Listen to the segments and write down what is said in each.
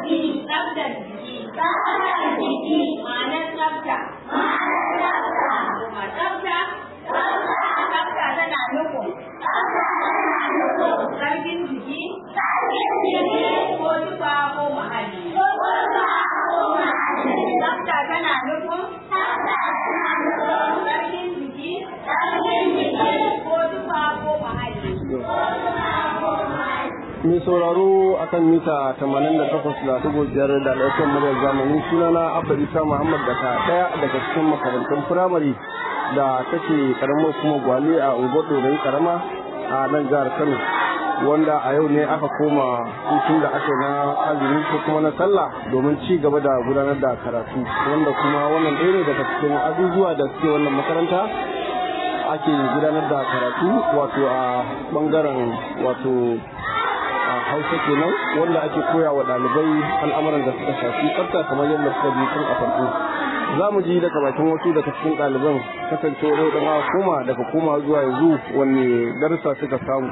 Tsaftar jiki. Ma'anar tsafta. Kuma tsafta. Tsafta tana nufin. Sarkin jiki. Ko tufa ko muhalli. Tsafta tana nufin. Sarkin jiki. Ko tufa ko muhalli. mai sauraro akan mita 88.5 da alaƙar muryar zamani sunana abba isa muhammad daga ɗaya daga cikin makarantun firamare da take karamar kuma gwale a unguwar dorai karama a nan jihar kano wanda a yau ne aka koma hutun da aka na azumi ko kuma na sallah domin ci gaba da gudanar da karatu wanda kuma wannan ɗaya ne daga cikin abubuwa da suke wannan makaranta ake gudanar da karatu wato a bangaren wato a hausa kenan wanda ake koya wa ɗalibai al'amuran da suka shafi tsafta kamar yadda suka ji tun a farko za mu ji daga bakin wasu daga cikin ɗaliban kasancewar yau da aka koma daga koma zuwa yanzu wanne darussa suka samu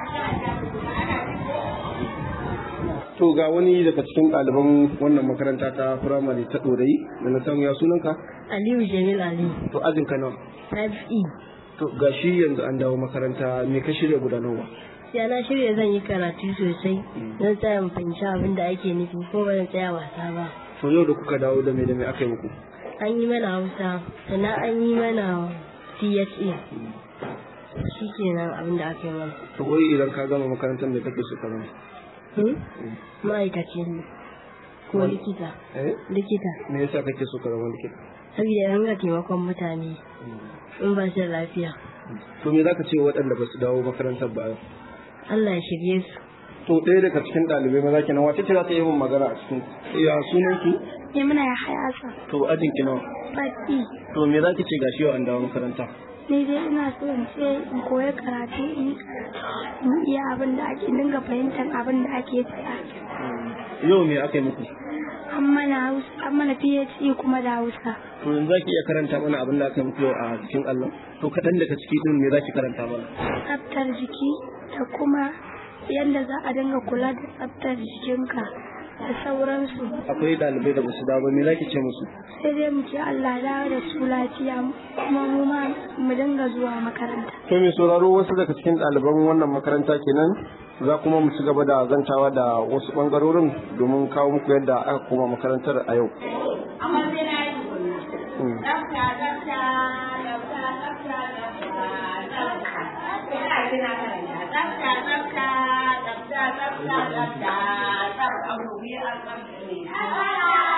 to ga wani daga cikin ɗaliban wannan makaranta ta firamare ta ɗorayi da na samu ya sunanka Aliyu Jamil Ali, to ajin ka nawa 5E. to ga shi yanzu an dawo makaranta me ka shirya gudanarwa Ya na shirya zan yi karatu sosai don tsaya mu fahimci abin da ake nufi ko ba zan tsaya wasa ba. to yau da kuka dawo da me da me aka yi muku An yi mana Hausa, sannan an yi mana CSA. Shi kenan abin da aka yi mana. to wai idan ka gama makarantar da kake so ka zama Hmm? Ma'aikaci ne. Ko likita. eh Likita. me yasa kake so ka zama likita Saboda ranga taimakon mutane in ba su da lafiya. to me zaka ce waɗanda ba su dawo makarantar ba yau Allah ya shirye su. to ɗaya daga cikin ɗalibai maza kenan wace ce za ta yi min magana a cikin ya sunan ki ne muna ya hayasa to ajin ki nawa baki to me za ki ce gashi yau an dawo makaranta ni dai ina so in ce in koya karatu in in iya abin da ake dinga fahimtar abin da ake faɗa yau me aka yi muku an mana hausa an mana PhD kuma da hausa to yanzu za ki iya karanta mana abin da aka yi muku yau a cikin allon to kaɗan daga ciki ɗin me za ki karanta mana tsaftar jiki da kuma yadda za a dinga kula da tsaftar jikinka da sauransu akwai ɗalibai da ba su dawo ba me za ki ce musu sai dai mu ce Allah dawo da su lafiya kuma mu ma mu dinga zuwa makaranta To mai sauraro wasu daga cikin ɗaliban wannan makaranta kenan za kuma mu ci gaba da zantawa da wasu ɓangarorin domin kawo muku yadda aka koma makarantar a yau. Amma sai na yi tukunna. Tsafta, tsafta, tsafta, tsafta, tsafta, tsafta. Ina kina karanta. Tsafta, tsafta, tsafta, tsafta, tsafta, tsafta. Abu biyu a tsafta ne.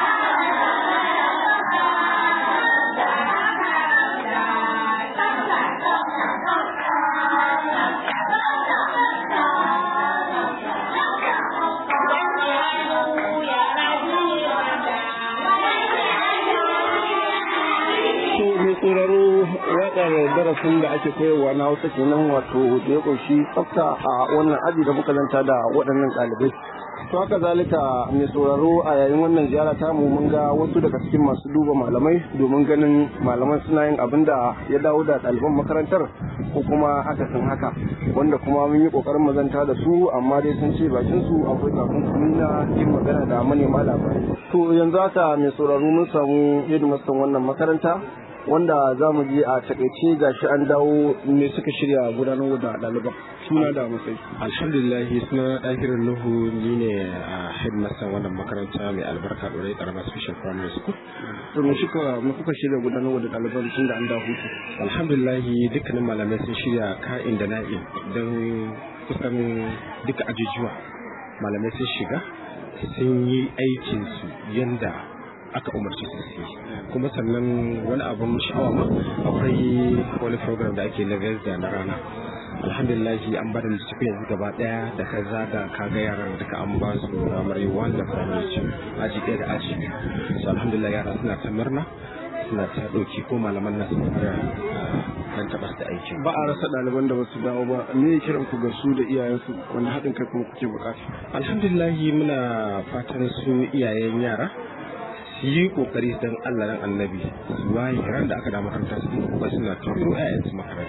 To mai sauraro waƙar darasin da ake koyarwa na Hausa kenan wato da ya ƙunshi tsafta a wannan aji da muka zanta da waɗannan ɗalibai. To haka zalika mai sauraro a yayin wannan ziyara ta mu mun ga wasu daga cikin masu duba malamai domin ganin malaman suna yin abin da ya dawo da ɗaliban makarantar ko kuma akasin haka wanda kuma mun yi ƙoƙarin mazanta da su amma dai sun ce bakin su akwai takunkumi na yin magana da manema labarai. To yanzu haka mai sauraro mun samu hidimastan wannan makaranta wanda za mu je a takaice gashi an dawo me suka shirya gudanar da ɗaliban suna da matsayi. alhamdulillah suna ɗakirin nuhu ni ne a headmaster wannan makaranta mai albarka ɗorai ƙaramar special primary school To me suka me kuka shirya gudanar da ɗaliban tun da an dawo hutu. alhamdulillah dukkanin malamai sun shirya ka'in da na'in don kusan duka ajujuwa malamai sun shiga sun yi aikinsu yanda aka umarci su su yi kuma sannan wani abun sha'awa ma akwai wani program da ake na da na rana alhamdulillah an bada littafi yanzu gaba daya da ka zaga ka ga yaran duka an ba su primary one da primary two aji ɗaya da aji biyu so alhamdulillah yara suna ta murna suna ta ɗauki ko malaman na sun fara dan taɓa da aikin Ba a rasa ɗaliban da basu dawo ba me ne kiran ku ga su da iyayensu wanda haɗin kai kuma kuke buƙata. alhamdulillah muna fatan su iyayen yara su yi kokari don Allah dan annabi su waye ran da aka da makaranta su yi kokari suna turo ƴaƴan su makaranta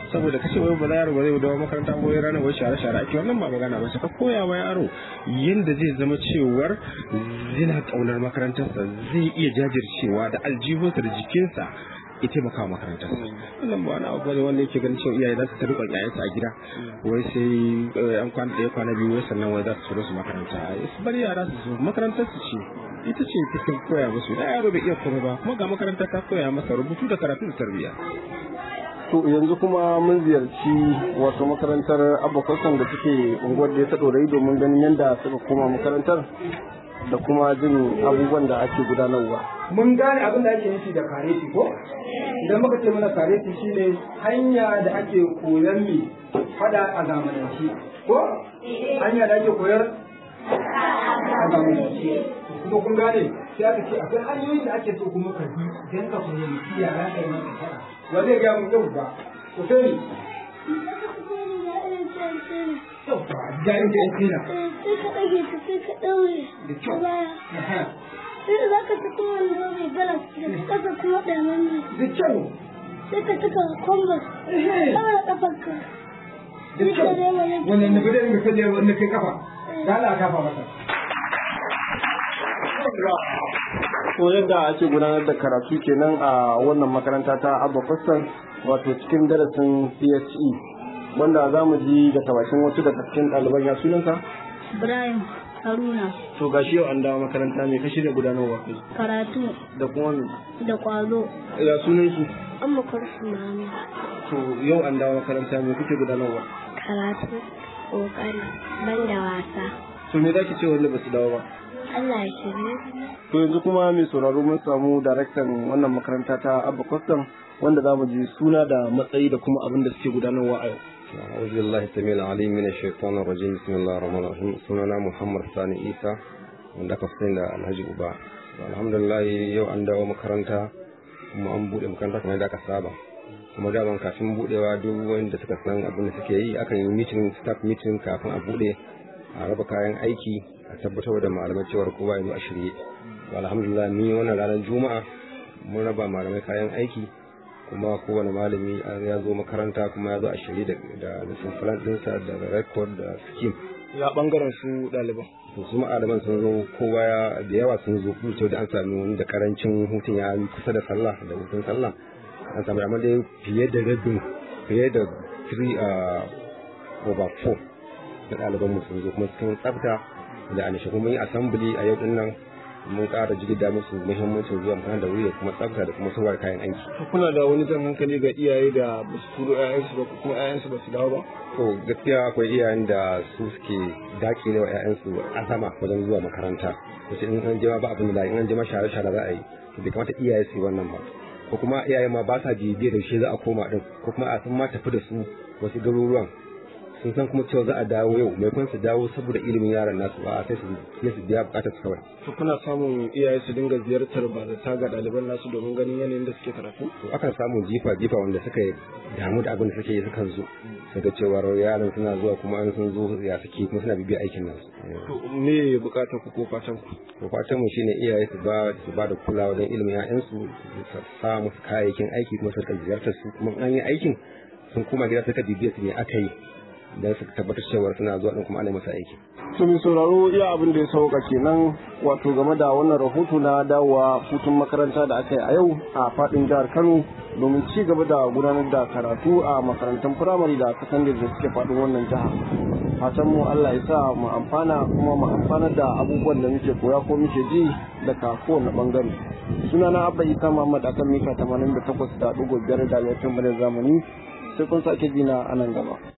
saboda kace wai ba yaro ba zai dawo makaranta ko wai ranar wai share share ake wannan ba magana ba ka koya wa yaro yanda zai zama cewar yana kaunar makarantarsa zai iya jajircewa da aljihunsa da jikinsa ya taimaka wa makarantar wannan ba wani abu ne wanda yake ganin cewa iyaye za su ta rikon yayansu a gida wai sai an kwana ɗaya kwana biyu wai sannan wai za su turo su makaranta su bari yara su zo makarantar su ce ita ce ta koya musu da yaro bai iya komai ba kuma ga makaranta ta koya masa rubutu da karatu da tarbiyya to yanzu kuma mun ziyarci wato makarantar abokan da suke unguwar da ya ta ɗorayi domin ganin yadda suka koma makarantar da kuma jin abubuwan da ake gudanarwa. Mun gane abin da ake nufi da kareti ko? Idan muka ce mana kareti shine hanya da ake koyar mi fada a zamanance. Ko? Hanya da ake koyar a zamanance. Kuma kun gane sai aka ce akwai hanyoyin da ake so kuma ka bi don ka fahimci yara ka yi maka fada. Wa zai gaya mu yau ba? Ku sani. Yau ba, jarin da ya tsira. sai ka ɗage ta sai ka ɗaure Da kyau. baya sai da za ka saki wando mai galas da ƙasa kuma ɗamen ne Da kyau. sai ka saka kwambas ɗaura ƙafarka Da kyau. Wannan na gudanar da kalle wanda kai kafa. Da Allah a kafa masa. To yadda ake gudanar da karatu kenan a wannan makaranta ta Abba Kwastan wato cikin darasin CSE wanda za mu ji daga bakin wasu daga cikin ɗaliban ya sunanka? Ibrahim Haruna To gashi yau an dawo makaranta me ka shirya gudanarwa kai karatu da kuma me? da ƙwazo Ya sunan su? an makarsu mami To yau an dawo makaranta me kuke gudanarwa? karatu ƙoƙari ban da wasa To me zaki ce wanda ba su dawo ba? Allah ya shirye To yanzu kuma mai sauraro mun samu daraktan wannan makaranta ta Abba Kwastan wanda za mu ji suna da matsayi da kuma abin da suke gudanarwa a yau. أعوذ بالله السميع العليم من الشيطان الرجيم بسم الله الرحمن الرحيم سننا محمد ثاني عيسى wanda aka fi da Alhaji Uba alhamdulillah yau an dawo makaranta kuma an bude makaranta kamar yadda aka saba kuma daman kafin budewa duk wanda suka san abin da suke yi akan yi meeting staff meeting kafin a bude a raba kayan aiki a tabbatar da malamai cewar kowa ya zo a shirye to alhamdulillah ni wannan ranar juma'a mun raba malamai kayan aiki kuma kowane malami ya zo makaranta kuma ya zo a shirye da lesson plan dinsa da record da scheme Ya bangaren su ɗaliban. to su ma'adaman sun zo kowa ya da yawa sun zo kuma da an sami wani da karancin hutun ya yi kusa da sallah da hutun sallah an sami amma dai fiye da rabin fiye da 3 over 4 da ɗaliban mu sun zo kuma cikin tsafta da anishe kuma yi assembly a yau din nan mun ƙara jigida musu muhimmancin zuwa makaranta da wuri da kuma tsafta da kuma sauwar kayan aiki Kuna da wani jan hankali ga iyaye da ba su turo 'ya'yansu ba ko kuma 'ya'yansu ba su dawo ba? to gaskiya akwai iyayen da su suke dakile wa 'ya'yansu azama wajen zuwa makaranta wace in an jima ba abin da in an jima share share za a yi to bai kamata iyaye su yi wannan ba ko kuma iyaye ma ba sa bibiyar da shi za a koma din ko kuma a sun ma tafi da su wasu garuruwan sun san kuma cewa za a dawo yau mai kun su dawo saboda ilimin yaran nasu ba sai su sai su biya bukatar su kawai To kuna samun iyaye su dinga ziyartar ba ta ga ɗaliban nasu domin ganin yanayin da suke karatu? to akan samu jifa jifa wanda suka damu da abin da suke yi sukan zo su ga cewa yaran suna zuwa kuma an sun zo ya suke kuma suna bibiyar aikin nasu To me bukatar ku ko fatan ku? to fatan mu shine iyaye su ba su ba da kulawa don ilimin ƴaƴansu su sa musu kayayyakin aiki kuma su rika ziyartar su kuma an yi aikin sun koma gida suka bibiya su ne aka yi don su tabbatar cewa suna zuwa din kuma ana masa aiki To mai sauraro iya abin da ya sauka kenan wato game da wannan rahoto na dawowa hutun makaranta da aka yi a yau a faɗin jihar Kano domin ci gaba da gudanar da karatu a makarantun firamare da sakandare da suke faɗin wannan jiha. Fatan mu Allah ya sa mu amfana kuma mu amfanar da abubuwan da muke koya ko muke ji daga kowane bangare. Sunana Abba Isa Muhammad akan mita 88.5 da laifin zamani sai kun sake jina a nan gaba.